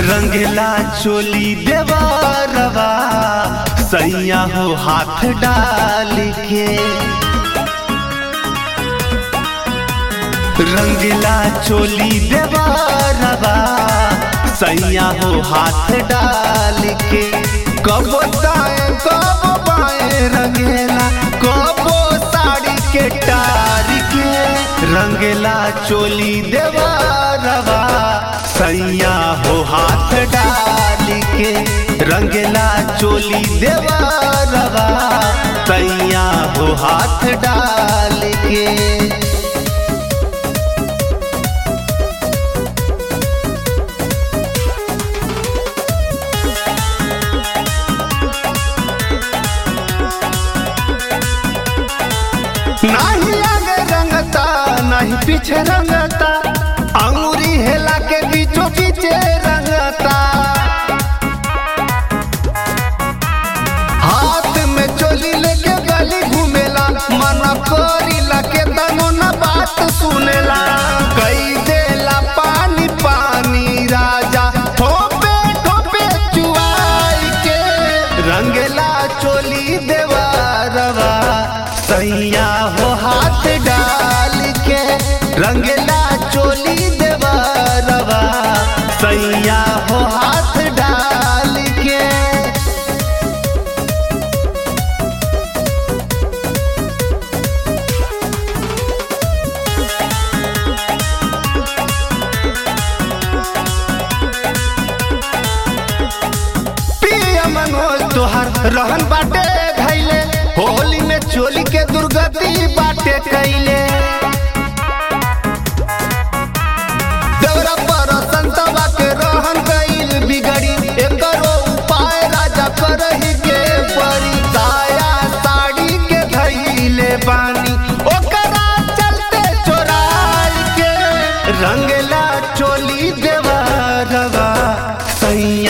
रंगला चोली देवरवा सैया हो हाथ डाल के रंगला चोली देवरवा सैया हो हाथ डाल के कब दाएं कब बाएं रंगेला कबो साड़ी के टार के रंगला चोली देवरवा सैया हो हाथ डाल के रंगला चोली देवरवा सैया हो हाथ डाल के नाही आगे रंगता नहीं पीछे रंगता अंगूरी हेला के बीचों बीचे रंगता हाथ में चोली लेके गली घूमेला मन करी लके तनो न बात सुनेला कई देला पानी पानी राजा ठोपे ठोपे चुआई के रंगला चोली देवारवा सैया हो हाथ डाल के रंगला चोली देवारवा सैया हो हाथ डाल के पिया मनोज तोहर रहन बाटे धैले होली में चोली के दुर्गति बाटे कैले देवरा पर संतवा के रहन गईल बिगड़ी एकरो उपाय राजा करही के परी साया साड़ी के धैले बानी ओकरा चलते चोराई के रंगला चोली देवा रवा सैया